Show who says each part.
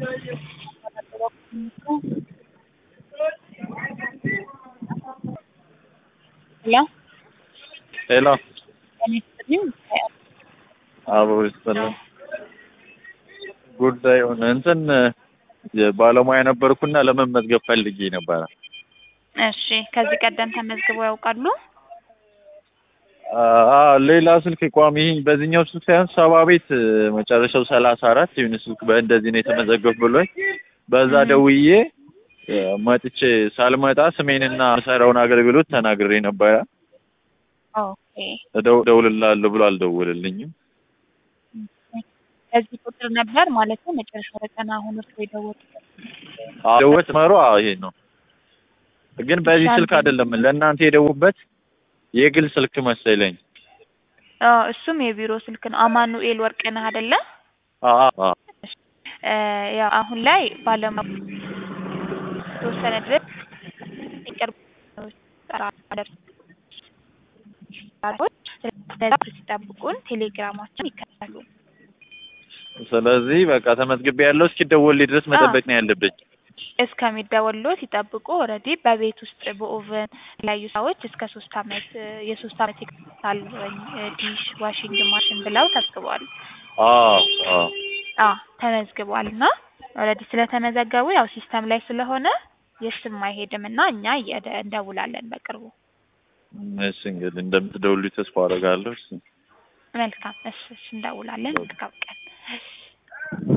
Speaker 1: ሄሎ
Speaker 2: ሄሎ
Speaker 1: ጤና ይስጥልኝ።
Speaker 2: አቦ ይስጥልኝ። ጉዳዩን እንትን ባለሙያ ነበርኩና ለመመዝገብ ፈልጌ ነበረ።
Speaker 1: እሺ ከዚህ ቀደም ተመዝግበው ያውቃሉ?
Speaker 2: አዎ ሌላ ስልክ ቋሚ በዚህኛው ስልክ ሳይሆን ሰባ ቤት መጨረሻው ሰላሳ አራት የሆነ ስልክ በእንደዚህ ነው የተመዘገብ ብሎኝ በዛ ደውዬ መጥቼ ሳልመጣ ስሜንና የምሰራውን አገልግሎት ተናግሬ ነበረ።
Speaker 1: ኦኬ
Speaker 2: እደው- እደውልልሃለሁ ብሎ አልደውልልኝም።
Speaker 1: ከዚህ ቁጥር ነበር ማለት ነው መጨረሻው ዘጠና አሁን እርሶ የደወሉት?
Speaker 2: ደወት መሮ ይሄ ነው ግን በዚህ ስልክ አይደለም ለእናንተ የደውበት የግል ስልክ መሰለኝ።
Speaker 1: አዎ እሱም የቢሮ ስልክ ነው። አማኑኤል ወርቅነህ አይደለ?
Speaker 2: አዎ አዎ
Speaker 1: እ ያው አሁን ላይ ባለሙያ ተወሰነ ድረስ ይቀርብ ሲጠብቁን ቴሌግራማችን ይከታሉ።
Speaker 2: ስለዚህ በቃ ተመዝግቤ ያለው እስኪደወልልኝ ድረስ መጠበቅ ነው ያለብኝ።
Speaker 1: እስከሚደወልሎት ይጠብቁ። ኦልሬዲ በቤት ውስጥ በኦቨን የተለያዩ ሰዎች እስከ ሶስት አመት የሶስት አመት ይከታል ዲሽ ዋሽንግ ማሽን ብለው ተመዝግበዋል።
Speaker 2: አዎ አዎ
Speaker 1: አ ተመዝግቧል እና ኦልሬዲ ስለተመዘገቡ ያው ሲስተም ላይ ስለሆነ የስም አይሄድም እና እኛ እየደ- እንደውላለን በቅርቡ።
Speaker 2: እሺ እንግዲህ እንደምትደውሉኝ ተስፋ አደርጋለሁ። እሺ
Speaker 1: መልካም እሺ እሺ እንደውላለን። መልካም ቀን